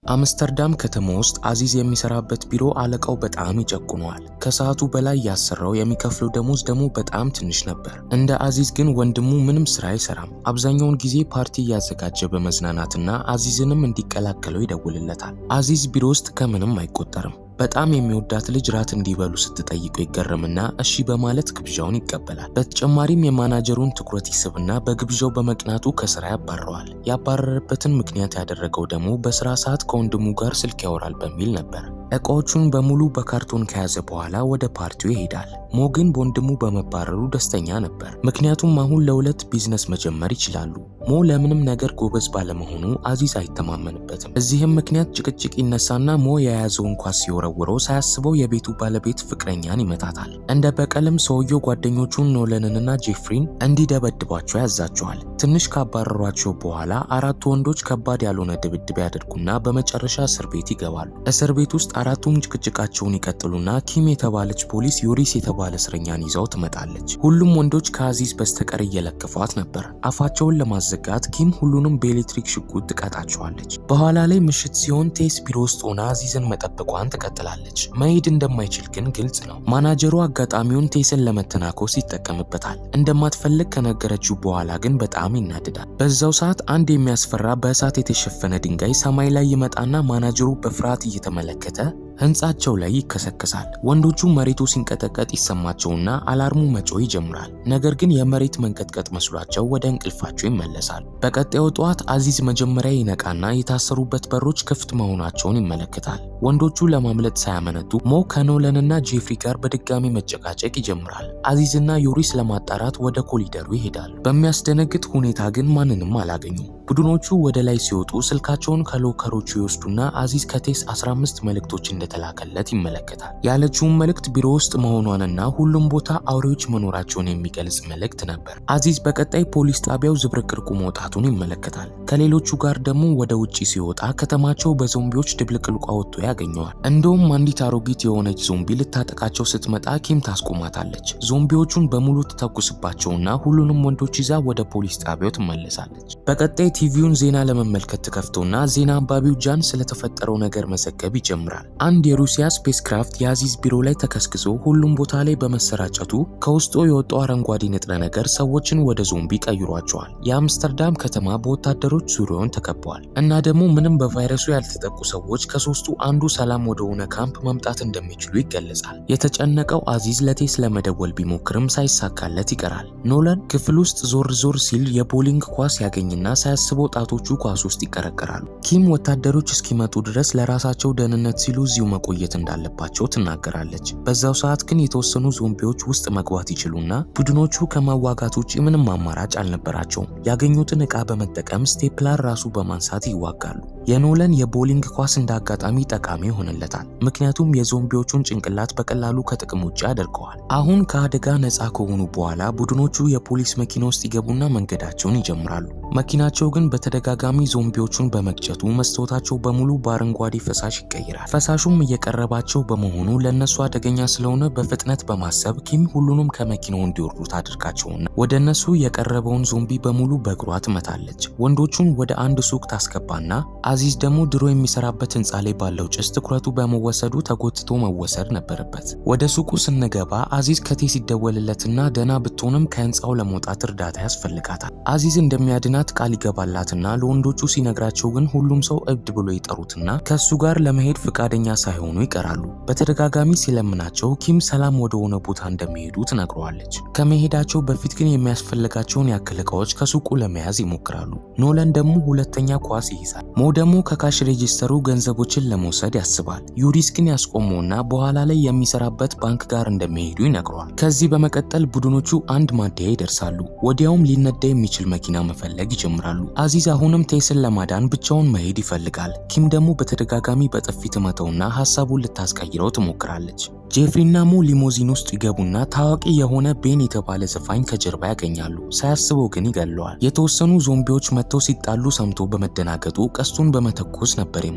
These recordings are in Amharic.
አምስተርዳም ከተማ ውስጥ አዚዝ የሚሰራበት ቢሮ አለቃው በጣም ይጨቁነዋል። ከሰዓቱ በላይ ያሰራው የሚከፍለው ደሞዝ ደግሞ በጣም ትንሽ ነበር። እንደ አዚዝ ግን ወንድሙ ምንም ስራ አይሰራም። አብዛኛውን ጊዜ ፓርቲ እያዘጋጀ በመዝናናትና አዚዝንም እንዲቀላቀለው ይደውልለታል። አዚዝ ቢሮ ውስጥ ከምንም አይቆጠርም። በጣም የሚወዳት ልጅ ራት እንዲበሉ ስትጠይቀው ይገረምና እሺ በማለት ግብዣውን ይቀበላል። በተጨማሪም የማናጀሩን ትኩረት ይስብና በግብዣው በመቅናቱ ከስራ ያባረዋል። ያባረረበትን ምክንያት ያደረገው ደግሞ በስራ ሰዓት ከወንድሙ ጋር ስልክ ያወራል በሚል ነበር። እቃዎቹን በሙሉ በካርቶን ከያዘ በኋላ ወደ ፓርቲው ይሄዳል። ሞ ግን በወንድሙ በመባረሩ ደስተኛ ነበር። ምክንያቱም አሁን ለሁለት ቢዝነስ መጀመር ይችላሉ። ሞ ለምንም ነገር ጎበዝ ባለመሆኑ አዚዝ አይተማመንበትም። በዚህም ምክንያት ጭቅጭቅ ይነሳና ሞ የያዘውን ኳስ ሲወረውረው ሳያስበው የቤቱ ባለቤት ፍቅረኛን ይመታታል። እንደ በቀልም ሰውየው ጓደኞቹን ኖለንንና ጄፍሪን እንዲደበድቧቸው ያዛቸዋል። ትንሽ ካባረሯቸው በኋላ አራቱ ወንዶች ከባድ ያልሆነ ድብድብ ያደርጉና በመጨረሻ እስር ቤት ይገባሉ። እስር ቤት ውስጥ አራቱም ጭቅጭቃቸውን ይቀጥሉና ኪም የተባለች ፖሊስ ዩሪስ የተባለ እስረኛን ይዘው ትመጣለች። ሁሉም ወንዶች ከአዚዝ በስተቀር እየለከፏት ነበር። አፋቸውን ለማዘጋት ኪም ሁሉንም በኤሌክትሪክ ሽጉጥ ትቀጣቸዋለች። በኋላ ላይ ምሽት ሲሆን ቴስ ቢሮ ውስጥ ሆና አዚዝን መጠበቋን ትቀጥላለች። መሄድ እንደማይችል ግን ግልጽ ነው። ማናጀሩ አጋጣሚውን ቴስን ለመተናኮስ ይጠቀምበታል። እንደማትፈልግ ከነገረችው በኋላ ግን በጣም ይናድዳል። በዛው ሰዓት አንድ የሚያስፈራ በእሳት የተሸፈነ ድንጋይ ሰማይ ላይ ይመጣና ማናጀሩ በፍርሃት እየተመለከተ ህንጻቸው ላይ ይከሰከሳል። ወንዶቹ መሬቱ ሲንቀጠቀጥ ይሰማቸውና አላርሙ መጮህ ይጀምራል። ነገር ግን የመሬት መንቀጥቀጥ መስሏቸው ወደ እንቅልፋቸው ይመለሳል። በቀጣዩ ጠዋት አዚዝ መጀመሪያ ይነቃና የታሰሩበት በሮች ክፍት መሆናቸውን ይመለከታል። ወንዶቹ ለማምለጥ ሳያመነቱ ሞ ከኖለንና ጄፍሪ ጋር በድጋሚ መጨቃጨቅ ይጀምራል። አዚዝና ዩሪስ ለማጣራት ወደ ኮሊደሩ ይሄዳሉ። በሚያስደነግጥ ሁኔታ ግን ማንንም አላገኙም። ቡድኖቹ ወደ ላይ ሲወጡ ስልካቸውን ከሎከሮቹ ይወስዱና አዚዝ ከቴስ 15 መልእክቶች እንደተላከለት ይመለከታል። ያለችውን መልእክት ቢሮ ውስጥ መሆኗንና ሁሉም ቦታ አውሬዎች መኖራቸውን የሚገልጽ መልእክት ነበር። አዚዝ በቀጣይ ፖሊስ ጣቢያው ዝብርቅርቁ መውጣቱን ይመለከታል። ከሌሎቹ ጋር ደግሞ ወደ ውጪ ሲወጣ ከተማቸው በዞምቢዎች ድብልቅልቋ ወጥቶ ያገኘዋል። እንደውም አንዲት አሮጊት የሆነች ዞምቢ ልታጠቃቸው ስትመጣ ኪም ታስቆማታለች። ዞምቢዎቹን በሙሉ ትተኩስባቸውና ሁሉንም ወንዶች ይዛ ወደ ፖሊስ ጣቢያው ትመለሳለች። በቀጣይ ቲቪውን ዜና ለመመልከት ትከፍተውና ዜና አንባቢው ጃን ስለተፈጠረው ነገር መዘገብ ይጀምራል። አንድ የሩሲያ ስፔስ ክራፍት የአዚዝ ቢሮ ላይ ተከስክሶ ሁሉም ቦታ ላይ በመሰራጨቱ ከውስጡ የወጣው አረንጓዴ ንጥረ ነገር ሰዎችን ወደ ዞምቢ ቀይሯቸዋል። የአምስተርዳም ከተማ በወታደሮች ዙሪያውን ተከበዋል እና ደግሞ ምንም በቫይረሱ ያልተጠቁ ሰዎች ከሶስቱ አንዱ ሰላም ወደሆነ ካምፕ መምጣት እንደሚችሉ ይገለጻል። የተጨነቀው አዚዝ ለቴስ ለመደወል ቢሞክርም ሳይሳካለት ይቀራል። ኖላን ክፍል ውስጥ ዞር ዞር ሲል የቦሊንግ ኳስ ያገኝና ሳያስበው ጣቶቹ ኳስ ውስጥ ይቀረቀራሉ። ኪም ወታደሮች እስኪመጡ ድረስ ለራሳቸው ደህንነት ሲሉ እዚሁ መቆየት እንዳለባቸው ትናገራለች። በዛው ሰዓት ግን የተወሰኑ ዞምቢዎች ውስጥ መግባት ይችሉና ቡድኖቹ ከመዋጋት ውጭ ምንም አማራጭ አልነበራቸውም። ያገኙትን ዕቃ በመጠቀም ስቴፕላር ራሱ በማንሳት ይዋጋሉ። የኖለን የቦሊንግ ኳስ እንደ አጋጣሚ ጠቃሚ ይሆንለታል። ምክንያቱም የዞምቢዎቹን ጭንቅላት በቀላሉ ከጥቅም ውጭ ያደርገዋል። አሁን ከአደጋ ነፃ ከሆኑ በኋላ ቡድኖቹ የፖሊስ መኪና ውስጥ ይገቡና መንገዳቸውን ይጀምራሉ። መኪናቸው ግን በተደጋጋሚ ዞምቢዎቹን በመግጨቱ መስታወታቸው በሙሉ በአረንጓዴ ፈሳሽ ይቀይራል። ፈሳሹም እየቀረባቸው በመሆኑ ለእነሱ አደገኛ ስለሆነ በፍጥነት በማሰብ ኪም ሁሉንም ከመኪናው እንዲወርዱ ታደርጋቸውና ወደ እነሱ የቀረበውን ዞምቢ በሙሉ በእግሯ ትመታለች። ወንዶቹን ወደ አንድ ሱቅ ታስገባና አዚዝ ደግሞ ድሮ የሚሰራበት ህንፃ ላይ ባለው ጭስ ትኩረቱ በመወሰዱ ተጎትቶ መወሰድ ነበረበት። ወደ ሱቁ ስንገባ አዚዝ ከቴስ ይደወልለትና ደህና ብትሆንም ከህንፃው ለመውጣት እርዳታ ያስፈልጋታል። አዚዝ እንደሚያድናት ቃል ይገባላትና ለወንዶቹ ሲነግራቸው ግን ሁሉም ሰው እብድ ብሎ ይጠሩትና ከእሱ ጋር ለመሄድ ፈቃደኛ ሳይሆኑ ይቀራሉ። በተደጋጋሚ ሲለምናቸው ኪም ሰላም ወደሆነ ቦታ እንደሚሄዱ ትነግረዋለች። ከመሄዳቸው በፊት ግን የሚያስፈልጋቸውን ያክል እቃዎች ከሱቁ ለመያዝ ይሞክራሉ። ኖለን ደግሞ ሁለተኛ ኳስ ይይዛል። ሞ ደግሞ ከካሽ ሬጂስተሩ ገንዘቦችን ለመውሰድ ያስባል። ዩሪስ ግን ያስቆመውና በኋላ ላይ የሚሰራበት ባንክ ጋር እንደሚሄዱ ይነግረዋል። ከዚህ በመቀጠል ቡድኖቹ አንድ ማደያ ይደርሳሉ። ወዲያውም ሊነዳ የሚችል መኪና መፈለግ ይጀምራሉ። አዚዝ አሁንም ቴስን ለማዳን ብቻውን መሄድ ይፈልጋል። ኪም ደግሞ በተደጋጋሚ በጥፊ ትመተውና ሀሳቡን ልታስቀይረው ትሞክራለች። ጄፍሪና ሞ ሊሞዚን ውስጥ ይገቡና ታዋቂ የሆነ ቤን የተባለ ዘፋኝ ከጀርባ ያገኛሉ። ሳያስበው ግን ይገለዋል። የተወሰኑ ዞምቢዎች መጥተው ሲጣሉ ሰምቶ በመደናገጡ ቀስቱን በመተኮስ ነበር የሞተው።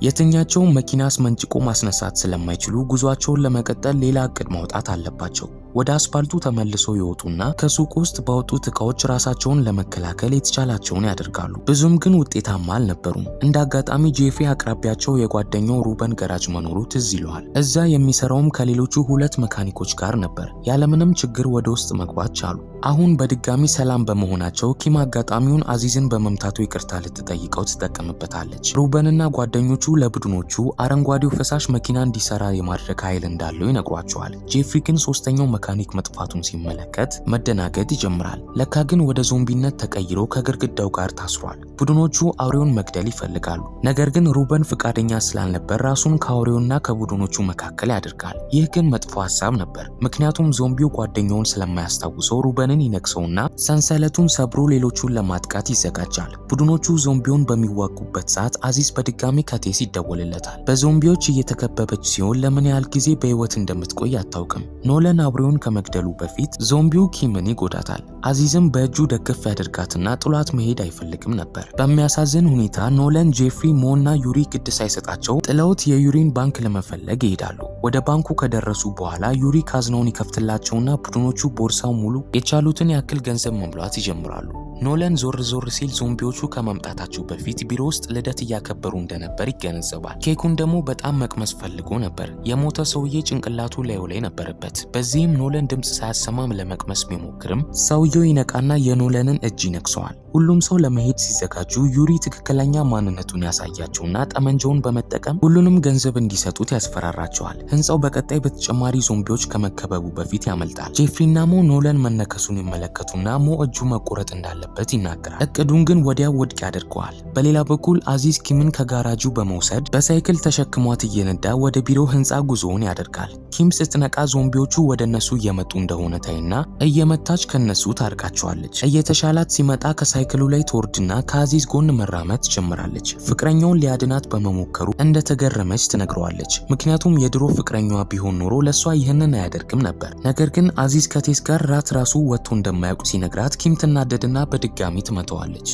የትኛቸውም መኪና አስመንጭቆ ማስነሳት ስለማይችሉ ጉዟቸውን ለመቀጠል ሌላ እቅድ ማውጣት አለባቸው። ወደ አስፓልቱ ተመልሰው ይወጡና ከሱቅ ውስጥ ባወጡት እቃዎች ራሳቸውን ለመከላከል የተቻላቸውን ያደርጋሉ። ብዙም ግን ውጤታማ አልነበሩም። እንደ አጋጣሚ ጄፍሪ አቅራቢያቸው የጓደኛው ሩበን ገራጅ መኖሩ ትዝ ይለዋል። እዛ የሚሰራውም ከሌሎቹ ሁለት መካኒኮች ጋር ነበር። ያለምንም ችግር ወደ ውስጥ መግባት ቻሉ። አሁን በድጋሚ ሰላም በመሆናቸው ኪም አጋጣሚውን አዚዝን በመምታቱ ይቅርታ ልትጠይቀው ትጠቀምበታለች። ሩበንና ጓደኞቹ ለቡድኖቹ አረንጓዴው ፈሳሽ መኪና እንዲሰራ የማድረግ ኃይል እንዳለው ይነግሯቸዋል። ጄፍሪ ግን ሶስተኛው መካኒክ መጥፋቱን ሲመለከት መደናገጥ ይጀምራል። ለካ ግን ወደ ዞምቢነት ተቀይሮ ከግድግዳው ጋር ታስሯል። ቡድኖቹ አውሬውን መግደል ይፈልጋሉ። ነገር ግን ሩበን ፍቃደኛ ስላልነበር ራሱን ከአውሬውና ከቡድኖቹ መካከል ያደርጋል። ይህ ግን መጥፎ ሀሳብ ነበር፣ ምክንያቱም ዞምቢው ጓደኛውን ስለማያስታውሰው ሩበንን ይነክሰውና ሰንሰለቱን ሰብሮ ሌሎቹን ለማጥቃት ይዘጋጃል። ቡድኖቹ ዞምቢውን በሚዋጉበት ሰዓት አዚዝ በድጋሚ ከቴስ ይደወልለታል። በዞምቢዎች እየተከበበች ሲሆን ለምን ያህል ጊዜ በህይወት እንደምትቆይ አታውቅም። ኖለን አውሬውን ከመግደሉ በፊት ዞምቢው ኪምን ይጎዳታል። አዚዝም በእጁ ደግፍ ያደርጋትና ጥሏት መሄድ አይፈልግም ነበር። በሚያሳዝን ሁኔታ ኖለን፣ ጄፍሪ፣ ሞ እና ዩሪ ግድ ሳይሰጣቸው ጥለውት የዩሪን ባንክ ለመፈለግ ይሄዳሉ። ወደ ባንኩ ከደረሱ በኋላ ዩሪ ካዝናውን ይከፍትላቸውና ቡድኖቹ ቦርሳው ሙሉ የቻሉትን ያክል ገንዘብ መሙላት ይጀምራሉ። ኖለን ዞር ዞር ሲል ዞምቢዎቹ ከመምጣታቸው በፊት ቢሮ ውስጥ ልደት እያከበሩ እንደነበር ይገነዘባል። ኬኩን ደግሞ በጣም መቅመስ ፈልጎ ነበር። የሞተ ሰውዬ ጭንቅላቱ ላዩ ላይ ነበረበት። በዚህም ኖለን ድምፅ ሳያሰማም ለመቅመስ ቢሞክርም ሰውየው ይነቃና የኖለንን እጅ ይነክሰዋል። ሁሉም ሰው ለመሄድ ሲዘጋጁ ዩሪ ትክክለኛ ማንነቱን ያሳያቸውና ጠመንጃውን በመጠቀም ሁሉንም ገንዘብ እንዲሰጡት ያስፈራራቸዋል። ህንፃው በቀጣይ በተጨማሪ ዞምቢዎች ከመከበቡ በፊት ያመልጣል። ጄፍሪና ሞ ኖለን መነከሱን ይመለከቱና ሞ እጁ መቆረጥ እንዳለበት ይናገራል። እቅዱን ግን ወዲያው ውድቅ ያደርገዋል። በሌላ በኩል አዚዝ ኪምን ከጋራጁ በመውሰድ በሳይክል ተሸክሟት እየነዳ ወደ ቢሮ ህንፃ ጉዞውን ያደርጋል። ኪም ስትነቃ ዞምቢዎቹ ወደ እነሱ እየመጡ እንደሆነ ታይና እየመታች ከነሱ ታርቃቸዋለች። እየተሻላት ሲመጣ ከሳይክሉ ላይ ትወርድና ከአዚዝ ጎን መራመድ ትጀምራለች። ፍቅረኛውን ሊያድናት በመሞከሩ እንደተገረመች ትነግረዋለች። ምክንያቱም የድሮ ፍቅረኛዋ ቢሆን ኖሮ ለእሷ ይህንን አያደርግም ነበር። ነገር ግን አዚዝ ከቴስ ጋር ራት ራሱ ወጥቶ እንደማያውቅ ሲነግራት ኪም ትናደድና በድጋሚ ትመተዋለች።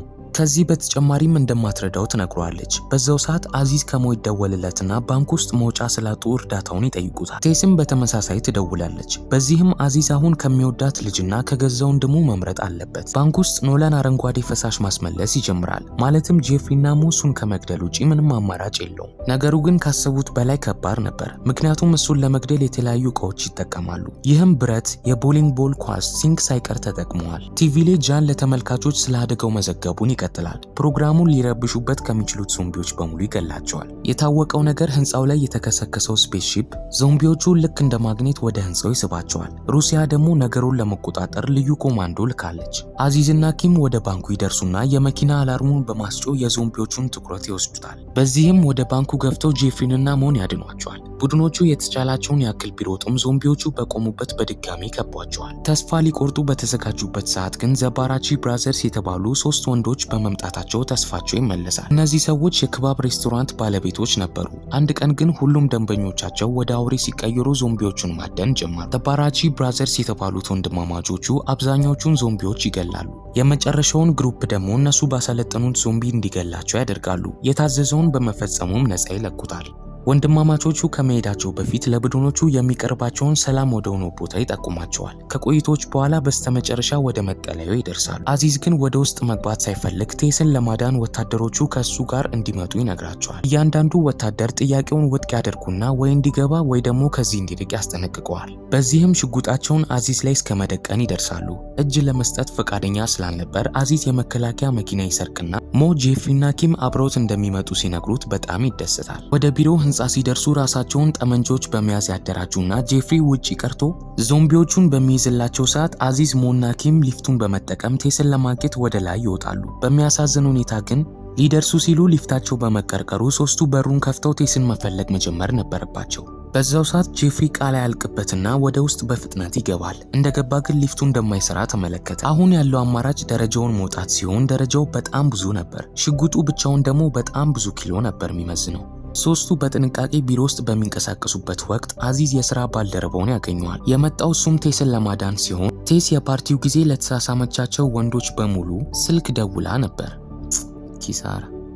ከዚህ በተጨማሪም እንደማትረዳው ትነግረዋለች። በዛው ሰዓት አዚዝ ከሞ ይደወልለትና ባንክ ውስጥ መውጫ ስላጡ እርዳታውን ይጠይቁታል። ቴስም በተመሳሳይ ትደውላለች። በዚህም አዚዝ አሁን ከሚወዳት ልጅና ከገዛ ወንድሙ መምረጥ አለበት። ባንክ ውስጥ ኖላን አረንጓዴ ፈሳሽ ማስመለስ ይጀምራል። ማለትም ጄፍሪና ሙሱን ከመግደል ውጪ ምንም አማራጭ የለውም። ነገሩ ግን ካሰቡት በላይ ከባድ ነበር። ምክንያቱም እሱን ለመግደል የተለያዩ እቃዎች ይጠቀማሉ። ይህም ብረት፣ የቦሊንግ ቦል ኳስ፣ ሲንክ ሳይቀር ተጠቅመዋል። ቲቪ ላይ ጃን ለተመልካቾች ስለ አደጋው መዘገቡን ይቀጥላል። ፕሮግራሙን ሊረብሹበት ከሚችሉት ዞምቢዎች በሙሉ ይገላቸዋል። የታወቀው ነገር ህንፃው ላይ የተከሰከሰው ስፔስሺፕ ዞምቢዎቹን ልክ እንደ ማግኔት ወደ ህንፃው ይስባቸዋል። ሩሲያ ደግሞ ነገሩን ለመቆጣጠር ልዩ ኮማንዶ ልካለች። አዚዝና ኪም ወደ ባንኩ ይደርሱና የመኪና አላርሙን በማስጮ የዞምቢዎቹን ትኩረት ይወስዱታል። በዚህም ወደ ባንኩ ገብተው ጄፍሪንና ሞን ያድኗቸዋል። ቡድኖቹ የተቻላቸውን ያክል ቢሮጡም ዞምቢዎቹ በቆሙበት በድጋሚ ከቧቸዋል። ተስፋ ሊቆርጡ በተዘጋጁበት ሰዓት ግን ዘባራቺ ብራዘርስ የተባሉ ሶስት ወንዶች በመምጣታቸው ተስፋቸው ይመለሳል። እነዚህ ሰዎች የክባብ ሬስቶራንት ባለቤቶች ነበሩ። አንድ ቀን ግን ሁሉም ደንበኞቻቸው ወደ አውሬ ሲቀየሩ ዞምቢዎቹን ማደን ጀመሩ። ዘባራቺ ብራዘርስ የተባሉት ወንድማማቾቹ አብዛኛዎቹን ዞምቢዎች ይገላሉ። የመጨረሻውን ግሩፕ ደግሞ እነሱ ባሰለጠኑት ዞምቢ እንዲገላቸው ያደርጋሉ። የታዘዘውን በመፈጸሙም ነፃ ይለቁታል። ወንድማማቾቹ ከመሄዳቸው በፊት ለቡድኖቹ የሚቀርባቸውን ሰላም ወደ ሆነው ቦታ ይጠቁማቸዋል። ከቆይቶች በኋላ በስተመጨረሻ ወደ መጠለያው ይደርሳሉ። አዚዝ ግን ወደ ውስጥ መግባት ሳይፈልግ ቴስን ለማዳን ወታደሮቹ ከእሱ ጋር እንዲመጡ ይነግራቸዋል። እያንዳንዱ ወታደር ጥያቄውን ውድቅ ያደርጉና ወይ እንዲገባ ወይ ደግሞ ከዚህ እንዲርቅ ያስጠነቅቀዋል። በዚህም ሽጉጣቸውን አዚዝ ላይ እስከ መደቀን ይደርሳሉ። እጅ ለመስጠት ፈቃደኛ ስላልነበር አዚዝ የመከላከያ መኪና ይሰርቅና ሞ ጄፍሪና ኪም አብረውት እንደሚመጡ ሲነግሩት በጣም ይደሰታል። ወደ ቢሮ ህንፃ ሲደርሱ ራሳቸውን ጠመንጃዎች በመያዝ ያደራጁና ጄፍሪ ውጪ ቀርቶ ዞምቢዎቹን በሚይዝላቸው ሰዓት አዚዝ ሞና ኪም ሊፍቱን በመጠቀም ቴስን ለማግኘት ወደ ላይ ይወጣሉ። በሚያሳዝን ሁኔታ ግን ሊደርሱ ሲሉ ሊፍታቸው በመቀርቀሩ ሶስቱ በሩን ከፍተው ቴስን መፈለግ መጀመር ነበረባቸው። በዛው ሰዓት ጄፍሪ ቃል ያልቅበትና ወደ ውስጥ በፍጥነት ይገባል። እንደገባ ግን ሊፍቱ እንደማይሰራ ተመለከተ። አሁን ያለው አማራጭ ደረጃውን መውጣት ሲሆን ደረጃው በጣም ብዙ ነበር። ሽጉጡ ብቻውን ደግሞ በጣም ብዙ ኪሎ ነበር የሚመዝነው። ሶስቱ በጥንቃቄ ቢሮ ውስጥ በሚንቀሳቀሱበት ወቅት አዚዝ የስራ ባልደረባውን ያገኘዋል። የመጣው እሱም ቴስን ለማዳን ሲሆን ቴስ የፓርቲው ጊዜ ለተሳሳመቻቸው ወንዶች በሙሉ ስልክ ደውላ ነበር። ኪሳራ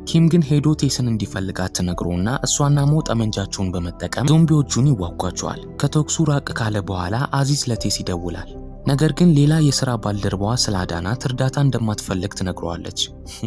ኪም ግን ሄዶ ቴስን እንዲፈልጋት ትነግሮና እሷና ሞ ጠመንጃቸውን በመጠቀም ዞምቢዎቹን ይዋጓቸዋል። ከተኩሱ ራቅ ካለ በኋላ አዚዝ ለቴስ ይደውላል። ነገር ግን ሌላ የሥራ ባልደረባዋ ስላዳናት እርዳታ እንደማትፈልግ ትነግረዋለች።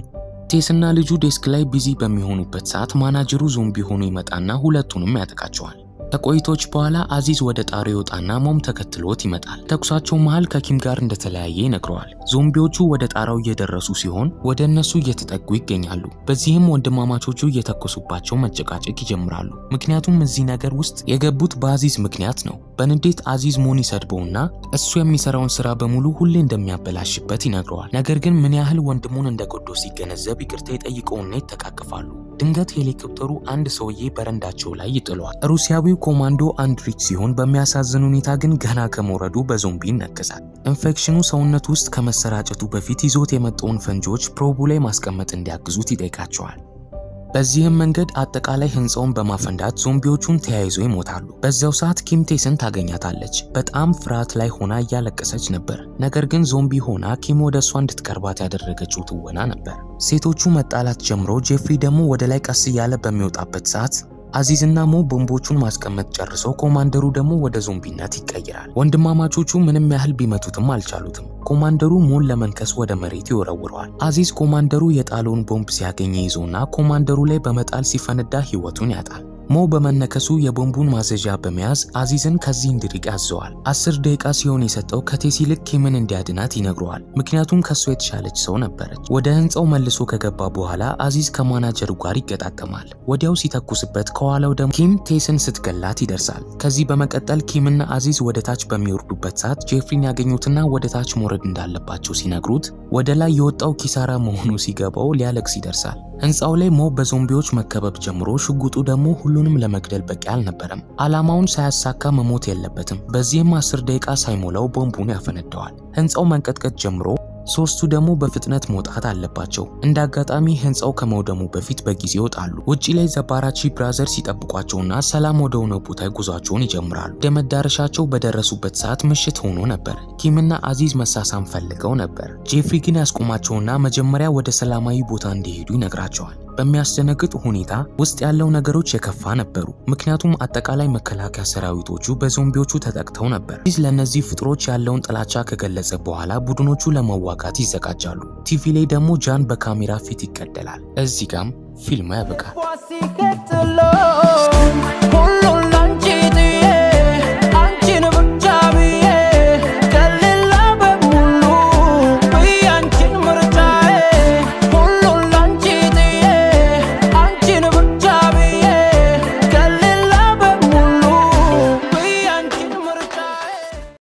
ቴስና ልጁ ዴስክ ላይ ቢዚ በሚሆኑበት ሰዓት ማናጀሩ ዞምቢ ሆኖ ይመጣና ሁለቱንም ያጠቃቸዋል። ከቆይቶች በኋላ አዚዝ ወደ ጣሪያው ይወጣና ሞም ተከትሎት ይመጣል። ተኩሳቸው መሃል ከኪም ጋር እንደተለያየ ይነግረዋል። ዞምቢዎቹ ወደ ጣራው እየደረሱ ሲሆን ወደ እነሱ እየተጠጉ ይገኛሉ። በዚህም ወንድማማቾቹ እየተኮሱባቸው መጨቃጨቅ ይጀምራሉ። ምክንያቱም እዚህ ነገር ውስጥ የገቡት በአዚዝ ምክንያት ነው። በንዴት አዚዝ ሞን ይሰድበውና እሱ የሚሰራውን ስራ በሙሉ ሁሌ እንደሚያበላሽበት ይነግረዋል። ነገር ግን ምን ያህል ወንድሙን እንደጎዳው ሲገነዘብ ይቅርታ ይጠይቀውና ይተቃቅፋሉ። ድንገት ሄሊኮፕተሩ አንድ ሰውዬ በረንዳቸው ላይ ይጥለዋል። ሩሲያዊው ኮማንዶ አንድሪች ሲሆን በሚያሳዝን ሁኔታ ግን ገና ከመውረዱ በዞምቢ ይነከሳል። ኢንፌክሽኑ ሰውነት ውስጥ ከመሰራጨቱ በፊት ይዞት የመጣውን ፈንጂዎች ፕሮቡ ላይ ማስቀመጥ እንዲያግዙት ይጠይቃቸዋል። በዚህም መንገድ አጠቃላይ ህንፃውን በማፈንዳት ዞምቢዎቹን ተያይዘው ይሞታሉ። በዚያው ሰዓት ኪም ቴስን ታገኛታለች። በጣም ፍርሃት ላይ ሆና እያለቀሰች ነበር። ነገር ግን ዞምቢ ሆና ኪም ወደ እሷ እንድትቀርባት ያደረገችው ትወና ነበር። ሴቶቹ መጣላት ጀምሮ ጄፍሪ ደግሞ ወደ ላይ ቀስ እያለ በሚወጣበት ሰዓት አዚዝና ሞ ቦምቦቹን ማስቀመጥ ጨርሰው ኮማንደሩ ደግሞ ወደ ዞምቢነት ይቀይራል። ወንድማማቾቹ ምንም ያህል ቢመቱትም አልቻሉትም። ኮማንደሩ ሞን ለመንከስ ወደ መሬት ይወረውረዋል። አዚዝ ኮማንደሩ የጣለውን ቦምብ ሲያገኝ ይዞና ኮማንደሩ ላይ በመጣል ሲፈነዳ ህይወቱን ያጣል። ሞ በመነከሱ የቦምቡን ማዘዣ በመያዝ አዚዝን ከዚህ እንዲርቅ ያዘዋል። አስር ደቂቃ ሲሆን የሰጠው ከቴስ ይልቅ ኪምን እንዲያድናት ይነግረዋል። ምክንያቱም ከሱ የተሻለች ሰው ነበረች። ወደ ህንፃው መልሶ ከገባ በኋላ አዚዝ ከማናጀሩ ጋር ይገጣጠማል። ወዲያው ሲተኩስበት ከኋላው ደግሞ ኪም ቴስን ስትገላት ይደርሳል። ከዚህ በመቀጠል ኪምና አዚዝ ወደ ታች በሚወርዱበት ሰዓት ጄፍሪን ያገኙትና ወደ ታች መውረድ እንዳለባቸው ሲነግሩት ወደ ላይ የወጣው ኪሳራ መሆኑ ሲገባው ሊያለቅስ ይደርሳል። ህንፃው ላይ ሞ በዞምቢዎች መከበብ ጀምሮ ሽጉጡ ደግሞ ሁሉንም ለመግደል በቂ አልነበረም። ዓላማውን ሳያሳካ መሞት የለበትም። በዚህም አስር ደቂቃ ሳይሞላው ቦምቡን ያፈነደዋል። ህንፃው መንቀጥቀጥ ጀምሮ ሶስቱ ደግሞ በፍጥነት መውጣት አለባቸው። እንደ አጋጣሚ ህንፃው ከመውደሙ በፊት በጊዜ ይወጣሉ። ውጪ ላይ ዘባራቺ ብራዘርስ ሲጠብቋቸውና ሰላም ወደ ሆነ ቦታ ጉዟቸውን ይጀምራሉ። ወደ መዳረሻቸው በደረሱበት ሰዓት ምሽት ሆኖ ነበር። ኪምና አዚዝ መሳሳም ፈልገው ነበር። ጄፍሪ ግን ያስቆማቸውና መጀመሪያ ወደ ሰላማዊ ቦታ እንዲሄዱ ይነግራቸዋል። በሚያስደነግጥ ሁኔታ ውስጥ ያለው ነገሮች የከፋ ነበሩ። ምክንያቱም አጠቃላይ መከላከያ ሰራዊቶቹ በዞምቢዎቹ ተጠቅተው ነበር። አዚዝ ለእነዚህ ፍጥሮች ያለውን ጥላቻ ከገለጸ በኋላ ቡድኖቹ ለመዋጋት ይዘጋጃሉ። ቲቪ ላይ ደግሞ ጃን በካሜራ ፊት ይገደላል። እዚህ ጋም ፊልሙ ያበቃል። ሁሉን